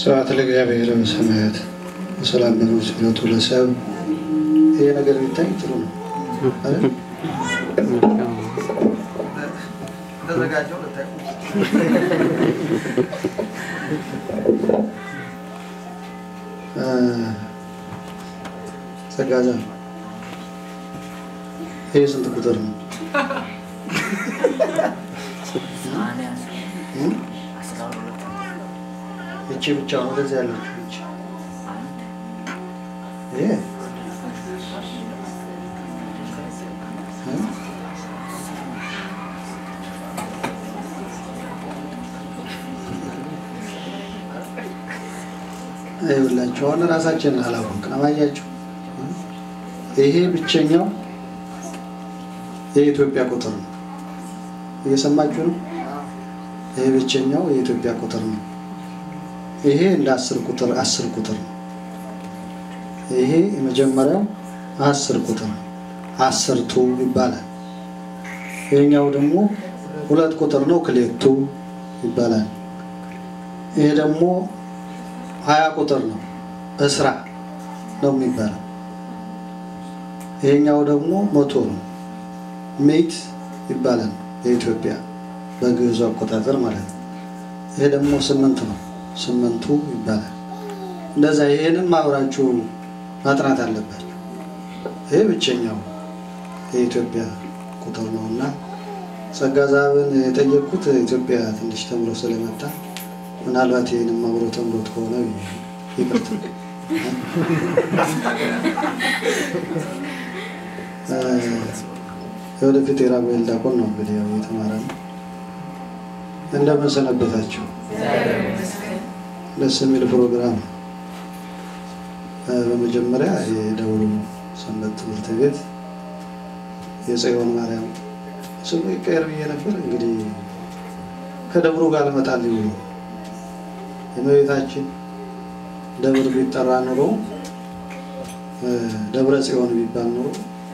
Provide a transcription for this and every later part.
ስብሐት ለእግዚአብሔር በሰማያት በሰላም በምድር ሲመቱ ለሰብ ይሄ ነገር ቢታይ ጥሩ ነው አይደል? ተዘጋጀው ልታይ ጸጋዛ ይህ ስንት ቁጥር ነው? እቺ ብቻ ነው ወደዚህ ያለችው እቺ ይሄ ይኸውላችሁ አሁን ራሳችንን አላወቅንም። አያችሁ ይሄ ብቸኛው የኢትዮጵያ ቁጥር ነው። እየሰማችሁ ነው። ይሄ ብቸኛው የኢትዮጵያ ቁጥር ነው። ይሄ እንደ አስር ቁጥር አስር ቁጥር ነው። ይሄ የመጀመሪያው አስር ቁጥር ነው። አስርቱ ይባላል። ይሄኛው ደግሞ ሁለት ቁጥር ነው። ክሌቱ ይባላል። ይሄ ደግሞ ሀያ ቁጥር ነው። እስራ ነው የሚባለው። ይሄኛው ደግሞ መቶ ነው። ሜት ይባላል የኢትዮጵያ በግዕዙ አቆጣጠር ማለት ነው። ይሄ ደግሞ ስምንት ነው። ስምንቱ ይባላል። እንደዛ ይሄንም አብራችሁ ማጥናት አለባችሁ። ይሄ ብቸኛው የኢትዮጵያ ቁጥር ነው እና ጸጋ ዛብን የጠየቅኩት ኢትዮጵያ ትንሽ ተምሮ ስለመጣ ምናልባት ይህንም አብሮ ተምሮት ከሆነ ይቅርታ። የወደፊት የራጉኤል ዲያቆን ነው እንግዲህ ያው የተማረ ነው። እንደምን ሰነበታችሁ? ደስ የሚል ፕሮግራም ነው። በመጀመሪያ የደብሩ ሰንበት ትምህርት ቤት የጽዮን ማርያም ስሙ ይቀየር ብዬ ነበር። እንግዲህ ከደብሩ ጋር ልመጣል ይሉ የእመቤታችን ደብር ቢጠራ ኑሮ ደብረ ጽዮን ቢባል ኑሮ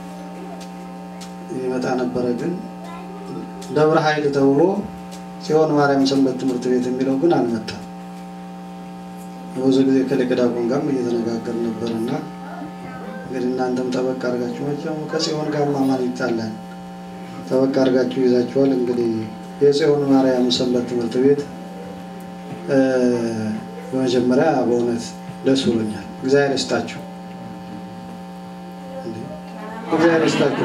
ይመጣ ነበረ። ግን ደብረ ኃይል ተብሎ ጽዮን ማርያም ሰንበት ትምህርት ቤት የሚለው ግን አልመጣም። ብዙ ጊዜ ከሊቀ ዲያቆን ጋርም እየተነጋገር ነበር እና እንግዲህ እናንተም ጠበቅ አድርጋችሁ መቼም ከጽዮን ጋር ማማን ይጣላል። ጠበቅ አድርጋችሁ ይዛችኋል። እንግዲህ የጽዮን ማርያም ሰንበት ትምህርት ቤት በመጀመሪያ በእውነት ደስ ብሎኛል። እግዚአብሔር ይስጣችሁ፣ እግዚአብሔር ይስጣችሁ።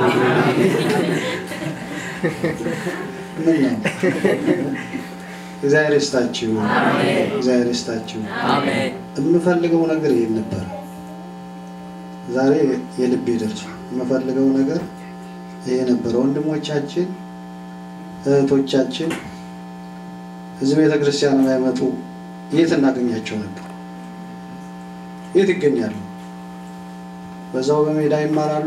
ምን ነው እግዚአብሔር ይስጣችሁ፣ እግዚአብሔር ይስጣችሁ። የምፈልገው ነገር ይሄን ነበር። ዛሬ የልቤ ደርሷል። የምፈልገው ነገር ይሄ ነበር። ወንድሞቻችን እህቶቻችን እዚህ ቤተ ክርስቲያን ባይመጡ የት እናገኛቸው ነበር? የት ይገኛሉ? በዛው በሜዳ ይማራሉ፣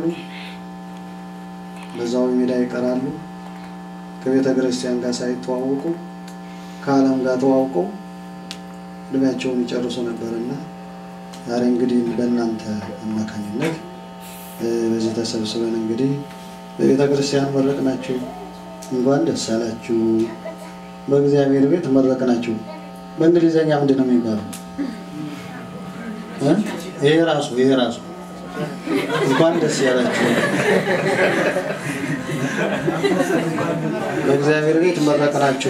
በዛው በሜዳ ይቀራሉ። ከቤተ ክርስቲያን ጋር ሳይተዋወቁ ከዓለም ጋር ተዋውቀው እድሜያቸውን ይጨርሱ ነበርና ዛሬ እንግዲህ በእናንተ አማካኝነት በዚህ ተሰብስበን እንግዲህ በቤተ ክርስቲያን መረቅናችሁ። እንኳን ደስ አላችሁ። በእግዚአብሔር ቤት መረቅናችሁ። በእንግሊዘኛ ምንድን ነው የሚባለው? ይሄ ራሱ ይሄ ራሱ እንኳን ደስ ያላችሁ። በእግዚአብሔር ቤት መረቅናችሁ።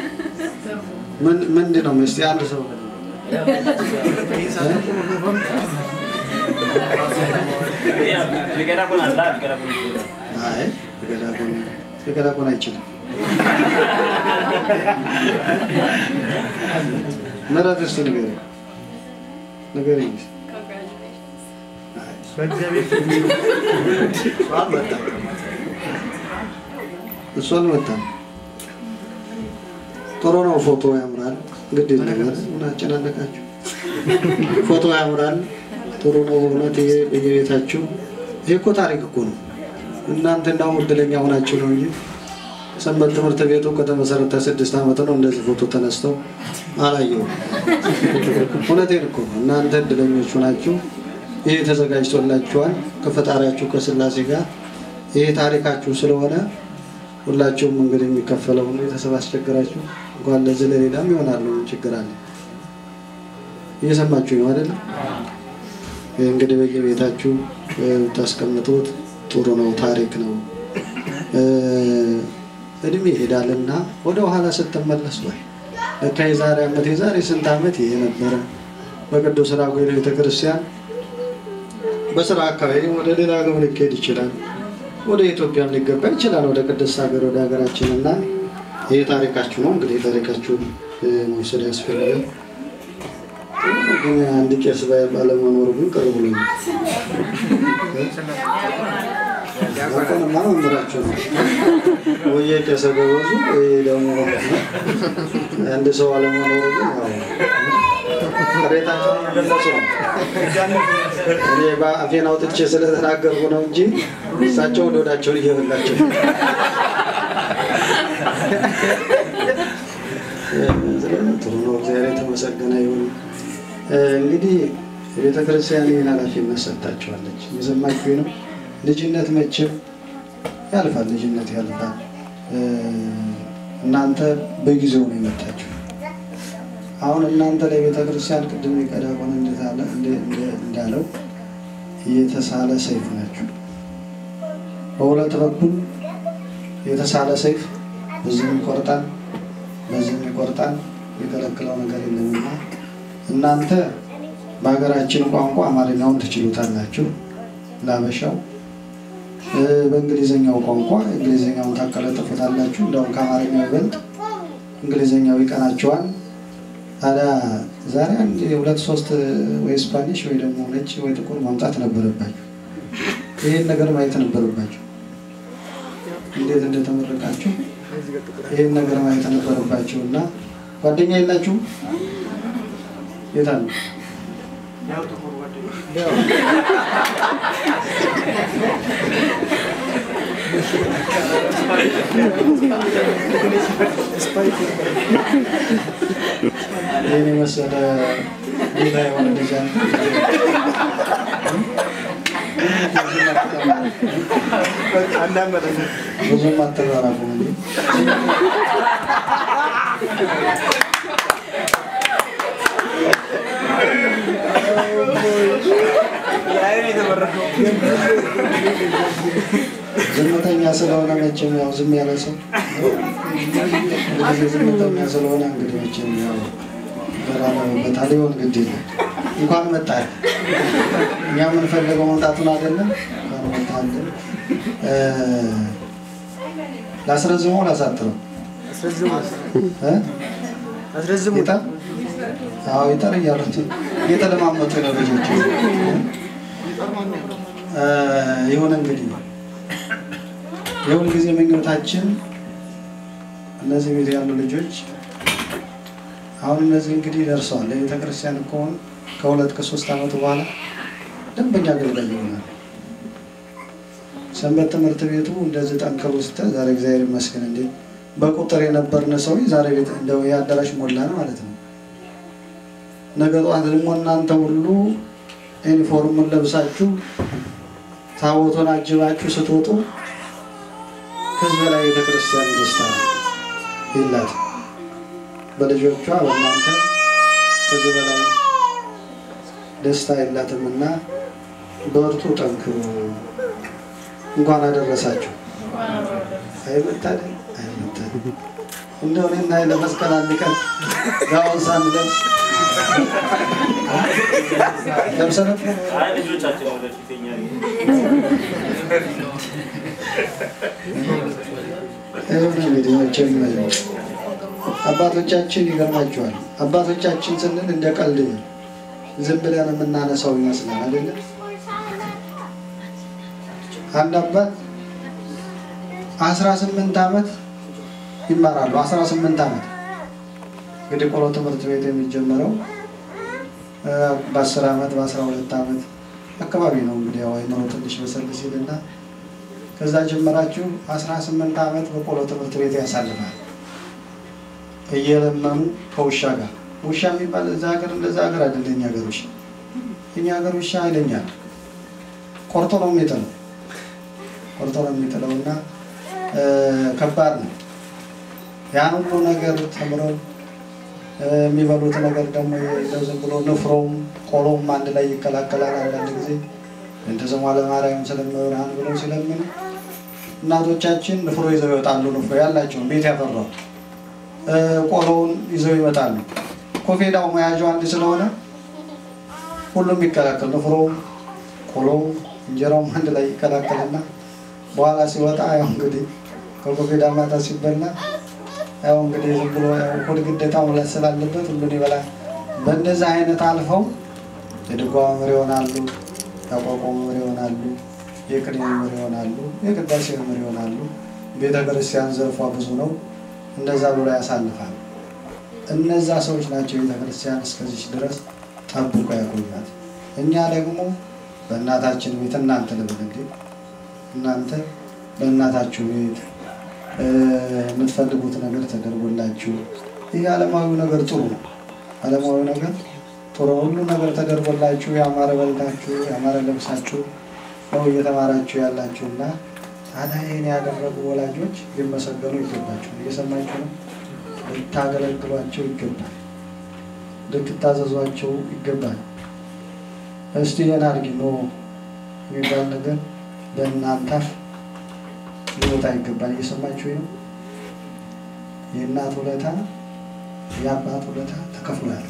ምንድን ነው እስኪ አንድ ሰው ሊቀዳቆን አይችልም። ምረት እስኪ ንገሪኝ ንገሪኝ። እሱ አልመጣም። ጥሩ ነው። ፎቶ ያምራል። ግድ ነገር ምን አጨናነቃችሁ? ፎቶ ያምራል። ጥሩ ነው በእውነት ይሄ በየቤታችሁ ይሄ እኮ ታሪክ እኮ ነው። እናንተ እንዳውም እድለኛ ሆናችሁ ነው እንጂ ሰንበት ትምህርት ቤቱ ከተመሰረተ ስድስት ዓመት ነው። እንደዚህ ፎቶ ተነስተው አላየሁም። እውነቴን እኮ ነው። እናንተ እድለኞቹ ናችሁ። ይሄ ተዘጋጅቶላችኋል ከፈጣሪያችሁ ከስላሴ ጋር ይሄ ታሪካችሁ ስለሆነ ሁላችሁም እንግዲህ የሚከፈለውን ቤተሰብ አስቸግራችሁ እንኳን ለዚህ ለሌላም ይሆናሉ። ምን ችግር አለ? እየሰማችሁ ነው አይደለም? ይህ እንግዲህ በየቤታችሁ ታስቀምጡት ጥሩ ነው፣ ታሪክ ነው። እድሜ ይሄዳልና ወደ ኋላ ስትመለሱ ወይ ለካ የዛሬ ዓመት የዛሬ ስንት ዓመት ይሄ ነበረ በቅዱስ ራጉኤል ቤተክርስቲያን በስራ አካባቢ ወደ ሌላ ሀገር ሊካሄድ ይችላል። ወደ ኢትዮጵያም ሊገባ ይችላል። ወደ ቅድስት ሀገር ወደ ሀገራችን እና ይህ ታሪካችሁ ነው። እንግዲህ ታሪካችሁን መውሰድ ያስፈልጋል። ግን አንድ ቄስ ባለመኖሩ ግን ቅር ብሎ አሁንማ መምህራችሁ ነው ወይ ቄሰ ገበዙ ወይ ደግሞ አንድ ሰው አለመኖሩ ግን ቅሬታቸውን መገለጹ ነው። እኔ በአፌን አውጥቼ ስለተናገርኩ ነው እንጂ እሳቸው ወደ ወዳቸውን እየበላቸው ጥሩ ነው። እግዚአብሔር የተመሰገነ ይሁን። እንግዲህ የቤተ ክርስቲያን ይህን ኃላፊነት ሰጥታችኋለች። የሰማችሁ ነው። ልጅነት መቼም ያልፋል፣ ልጅነት ያልፋል። እናንተ በጊዜው ነው የመጣችሁ። አሁን እናንተ ለቤተ ክርስቲያን ቅድም ዲያቆን እንዳለው የተሳለ ሰይፍ ናችሁ። በሁለት በኩል የተሳለ ሰይፍ በዚህም ይቆርጣል፣ በዚህም ይቆርጣል። የከለክለው ነገር የለምና እናንተ በሀገራችን ቋንቋ አማርኛውን ትችሉታላችሁ ላበሻው በእንግሊዝኛው ቋንቋ እንግሊዝኛውን ታቀለጥፉታላችሁ። እንደውም ከአማርኛው ይበልጥ እንግሊዝኛው ይቀናቸዋል። ታዲያ ዛሬ አንድ የሁለት ሶስት ወይ ስፓኒሽ ወይ ደግሞ ነጭ ወይ ጥቁር ማምጣት ነበረባችሁ። ይህን ነገር ማየት ነበረባችሁ። እንዴት እንደተመረቃችሁ ይህን ነገር ማየት ነበረባችሁ እና ጓደኛ የላችሁም? የት አሉ? ይህን የመሰለ ጌታ የሆነ ልጅ ብዙም አተራራቁ ዝምተኛ ስለሆነ መቼም ያው ዝም ያለ ሰው ጊዜ ዝምተኛ ስለሆነ እንግዲህ መቼም ያው በራበታ ሊሆን ግድ የለም። እንኳን መጣ እኛ የምንፈልገው መምጣቱን አይደለም። እንኳን መጣልን። ላስረዝመው ላሳጥረው ይጠር አዎ ይጠር እያሉት እየተለማመጡ ነው ልጆች። ይሁን እንግዲህ የሁል ጊዜ ምኞታችን እነዚህ ቤት ያሉ ልጆች አሁን እነዚህ እንግዲህ ደርሰዋል። ለቤተ ክርስቲያን ከሆኑ ከሁለት ከሶስት ዓመት በኋላ ደንበኛ አገልጋይ ይሆናል። ሰንበት ትምህርት ቤቱ እንደዚህ ጠንክሮ ስትል ዛሬ እግዚአብሔር ይመስገን እንዴ በቁጥር የነበርን ሰው ዛሬ ቤት እንደው የአዳራሽ ሞላን ማለት ነው። ነገ ጠዋት ደግሞ እናንተ ሁሉ ዩኒፎርሙን ለብሳችሁ ታቦቱን አጅባችሁ ስትወጡ ከዚህ በላይ ቤተክርስቲያን ደስታ የላት በልጆቿ በእናንተ ከዚህ በላይ ደስታ የላትም እና በርቱ፣ ጠንክሩ። እንኳን አደረሳችሁ። አይመታደል አይመታደል እንደው እኔና ለመስቀል አንድ ቀን ጋውን ሳንለብስ ለብሰን ይሁን እንግዲህ መቼም አባቶቻችን ይገርማቸዋል። አባቶቻችን ስንል እንደ ቀልድ ዝም ብለን የምናነሳው ይመስላል አይደለም። አንድ አባት አስራ ስምንት ዓመት ይማራሉ። አስራ ስምንት ዓመት እንግዲህ ቆሎ ትምህርት ቤት የሚጀመረው በአስር ዓመት በአስራ ሁለት ዓመት አካባቢ ነው። እንግዲህ ያው አይምሮ ትንሽ በሰል ሲልና ከዛ ጀመራችሁ አስራ ስምንት ዓመት በቆሎ ትምህርት ቤት ያሳልፋል። እየለመኑ ከውሻ ጋር ውሻ የሚባል እዛ ሀገር እንደዛ ሀገር አይደለ። እኛ ሀገር ውሻ እኛ ሀገር ውሻ ኃይለኛ ቆርጦ ነው የሚጥለው ቆርጦ ነው የሚጥለው እና ከባድ ነው። ያን ሁሉ ነገር ተምረው የሚበሉት ነገር ደግሞ እንደው ዝም ብሎ ንፍሮም ቆሎም አንድ ላይ ይቀላቀላል። አንዳንድ ጊዜ እንተ ስሟ ለማርያም ስለመብርሃን ብለው ሲለምኑ እናቶቻችን ንፍሮ ይዘው ይወጣሉ። ንፍሮ ያላቸውን ቤት ያፈራው ቆሎውን ይዘው ይመጣሉ። ኮፌዳው መያዣው አንድ ስለሆነ ሁሉም ይቀላቀል ንፍሮውም ቆሎውም እንጀራውም አንድ ላይ ይቀላቀልና በኋላ ሲወጣ ያው እንግዲህ ከኮፌዳ ማታ ሲበላ ያው እንግዲህ ዝም ብሎ ሆድ ግዴታ መብላት ስላለበት ሁሉን ይበላል። በእነዚህ አይነት አልፈው የድጓ መምህር ይሆናሉ፣ የቋቋ መምህር ይሆናሉ፣ የቅኔ መምህር ይሆናሉ፣ የቅዳሴ መምህር ይሆናሉ። ቤተ ክርስቲያን ዘርፏ ብዙ ነው። እንደዛ ብሎ ያሳልፋል። እነዛ ሰዎች ናቸው ቤተ ክርስቲያን እስከዚች ድረስ ጠብቆ ያቆያት። እኛ ደግሞ በእናታችን ቤት እናንተ ልብል እንዴ እናንተ በእናታችሁ ቤት የምትፈልጉት ነገር ተደርጎላችሁ ይህ ዓለማዊ ነገር ጥሩ ነው። ዓለማዊ ነገር ጥሩ ሁሉ ነገር ተደርጎላችሁ ያማረ በልታችሁ ያማረ ለብሳችሁ ነው እየተማራችሁ ያላችሁ እና ታዲያ ይህን ያደረጉ ወላጆች ሊመሰገኑ ይገባቸው። እየሰማችሁ ነው። ልታገለግሏቸው ይገባል። ልትታዘዟቸው ይገባል። እስቲ ይህን አድርጊ ኖ የሚባል ነገር በእናንተ አፍ ሊወጣ ይገባል። እየሰማችሁ ነው። የእናት ውለታ የአባት ውለታ ተከፍሎ ያልቅ።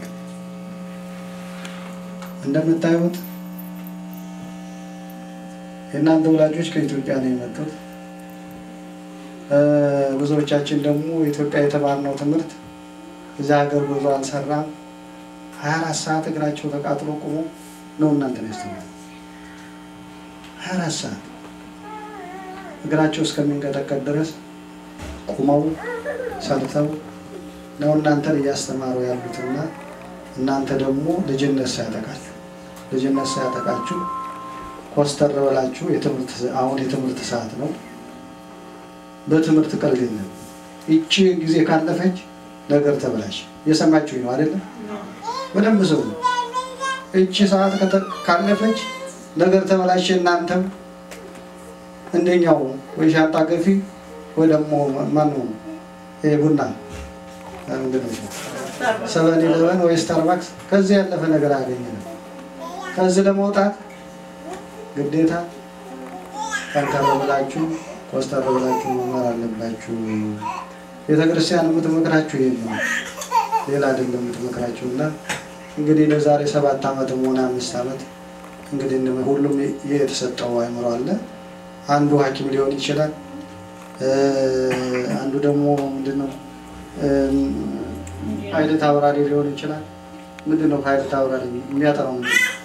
እንደምታዩት የእናንተ ወላጆች ከኢትዮጵያ ነው የመጡት። ብዙዎቻችን ደግሞ ኢትዮጵያ የተማርነው ትምህርት እዚያ ሀገር ጉዞ አልሰራም። ሀያ አራት ሰዓት እግራቸው ተቃጥሎ ቁሞ ነው እናንተ ነው ያስተማሩ። ሀያ አራት ሰዓት እግራቸው እስከሚንቀጠቀጥ ድረስ ቁመው ሰርተው ነው እናንተን እያስተማሩ ያሉትና እናንተ ደግሞ ልጅነት ሳያጠቃችሁ ልጅነት ሳያጠቃችሁ ኮስተር ብላችሁ የትምህርት አሁን የትምህርት ሰዓት ነው። በትምህርት ቀልድ የለም። ይቺ ጊዜ ካለፈች ነገር ተበላሽ። እየሰማችሁ ነው አይደለም? በደንብ ሰው ነው። እቺ ሰዓት ካለፈች ነገር ተበላሽ። እናንተም እንደኛው ወይ ሻንጣ ገፊ ወይ ደግሞ ማነው ቡና ሰቨን ኢለቨን ወይ ስታርባክስ ከዚህ ያለፈ ነገር አያገኘንም። ከዚህ ለመውጣት ግዴታ ጠንከር ብላችሁ ኮስተር ብላችሁ መማር አለባችሁ። ቤተክርስቲያን የምትመክራችሁ ይሄን ነው፣ ሌላ አይደለም የምትመክራችሁ። እና እንግዲህ ለዛሬ ሰባት ዓመትም ሆነ አምስት ዓመት እንግዲህ ሁሉም የተሰጠው አይምሮ አለ። አንዱ ሐኪም ሊሆን ይችላል። አንዱ ደግሞ ምንድነው ፓይለት አብራሪ ሊሆን ይችላል። ምንድነው ፓይለት አብራሪ የሚያጠራው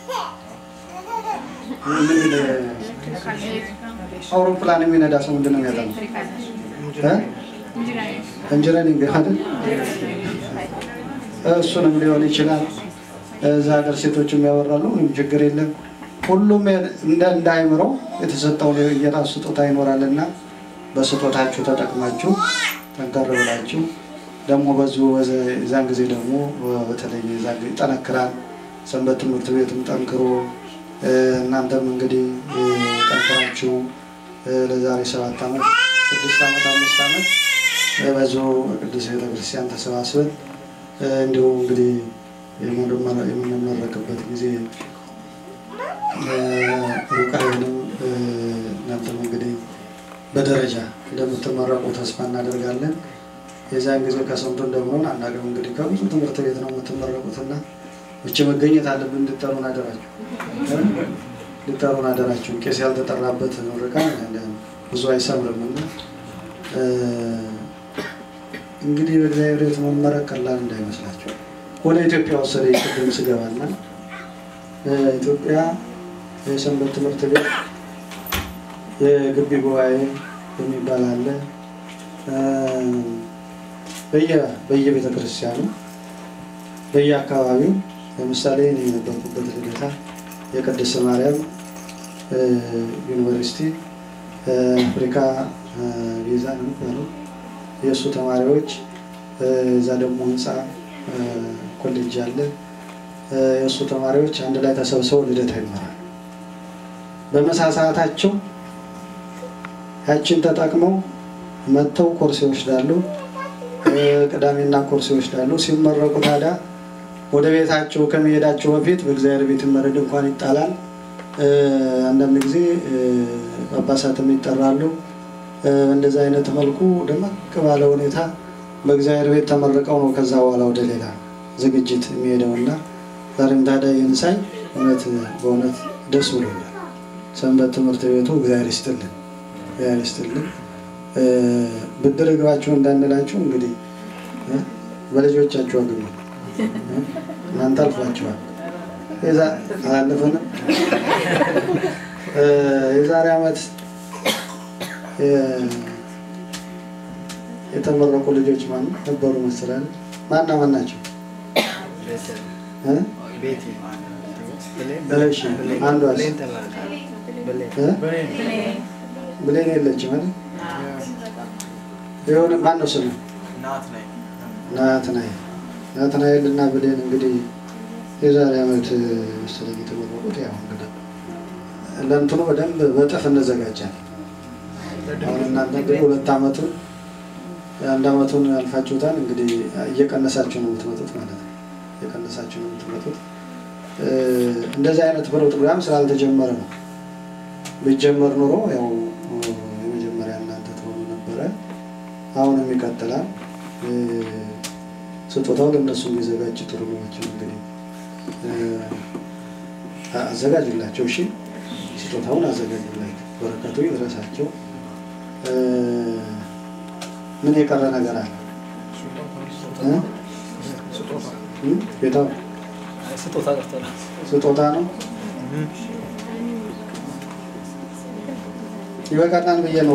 አውሮፕላን የሚነዳ ሰው ምንድን ነው የሚያጠናው? ኢንጂነሪንግ አይደል? እሱንም ሊሆን ይችላል። እዛ ሀገር ሴቶችም ያወራሉ። ምንም ችግር የለም። ሁሉም እንደ እንዳይምረው የተሰጠው የራሱ ስጦታ ይኖራል እና በስጦታችሁ ተጠቅማችሁ ጠንከር ብላችሁ ደግሞ በዚሁ የዛን ጊዜ ደግሞ በተለይ የዛን ጊዜ ይጠነክራል። ሰንበት ትምህርት ቤትም ጠንክሮ እናንተም እንግዲህ ጠንክራችሁ ለዛሬ ሰባት ዓመት ስድስት ዓመት አምስት ዓመት በዚሁ ቅዱስ ቤተክርስቲያን ተሰባስበን እንዲሁ እንግዲህ የምንመረቅበት ጊዜ ሩቅ አይሆንም። እናንተም እንግዲህ በደረጃ እንደምትመረቁ ተስፋ እናደርጋለን። የዚያን ጊዜ ከስንቱ እንደምንሆን አናውቅም። እንግዲህ ከብዙ ትምህርት ቤት ነው የምትመረቁትና ብቻ መገኘት አለብን። እንድጠሩን አደራችሁ እንድጠሩን አደራችሁ። ቄስ ያልተጠራበት ምርቃን ብዙ አይሰምርም እና እንግዲህ በእግዚአብሔር ቤት መመረቅ ቀላል እንዳይመስላችሁ። ወደ ኢትዮጵያ ወሰደ ቅድም ስገባና ኢትዮጵያ የሰንበት ትምህርት ቤት የግቢ ጉባኤ የሚባል አለ። በየቤተ ክርስቲያኑ በየአካባቢው ለምሳሌ እኔ የነበርኩበት ልደታ የቅድስት ማርያም ዩኒቨርሲቲ አፍሪካ ቪዛ ነው የሚባለው የእሱ ተማሪዎች እዛ ደግሞ ህንፃ ኮሌጅ አለ። የእሱ ተማሪዎች አንድ ላይ ተሰብስበው ልደታ ይማራሉ። በምሳ ሰዓታቸው ያችን ተጠቅመው መጥተው ኮርስ ይወስዳሉ። ቅዳሜና ኮርስ ይወስዳሉ። ሲመረቁ ታዲያ ወደ ቤታቸው ከመሄዳቸው በፊት በእግዚአብሔር ቤት መረድ እንኳን ይጣላል። አንዳንድ ጊዜ ጳጳሳትም ይጠራሉ። እንደዚህ አይነት መልኩ ደመቅ ባለ ሁኔታ በእግዚአብሔር ቤት ተመርቀው ነው ከዛ በኋላ ወደ ሌላ ዝግጅት የሚሄደው እና ዛሬም ታዲያ ይህን ሳይ እውነት በእውነት ደስ ብሎኛል። ሰንበት ትምህርት ቤቱ እግዚአብሔር ይስጥልን፣ እግዚአብሔር ይስጥልን። ብድር እግባችሁ እንዳንላችሁ እንግዲህ በልጆቻችሁ አግኙ። እናንተ አልፏችኋል። አላለፈንም። የዛሬ ዓመት የተመረቁ ልጆች ማን ነበሩ መሰላል? ማና ማን ናቸው? እሺ አንዷስ ብሌን የለችም አይደል? የሆነ ማን ነው ስሙ? ናትናኤል ናትናኤል እና ብሌን እንግዲህ የዛሬ ዓመት መሰለኝ የተመረቁት። ያው እንግዲህ ለእንትኑ በደንብ በጥፍ እንዘጋጃለን። አሁን እናንተ እንግዲህ ሁለት ዓመቱን አንድ ዓመቱን አልፋችሁታል። እንግዲህ እየቀነሳችሁ ነው የምትመጡት ማለት ነው። እየቀነሳችሁ ነው የምትመጡት። እንደዚህ አይነት ፕሮግራም ስላልተጀመረ ነው። ቢጀመር ኑሮ ያው የመጀመሪያ እናንተ ትሆኑ ነበረ። አሁንም ይቀጥላል። ስጦታው ለእነሱ የሚዘጋጅ ጥሩ ነው። እንግዲህ አዘጋጁላቸው። እሺ ስጦታውን አዘጋጁላቸው። በረከቱ ይድረሳቸው። ምን የቀረ ነገር አለ? ቤታው ስጦታ ነው። ይበቃናል ብዬ ነው።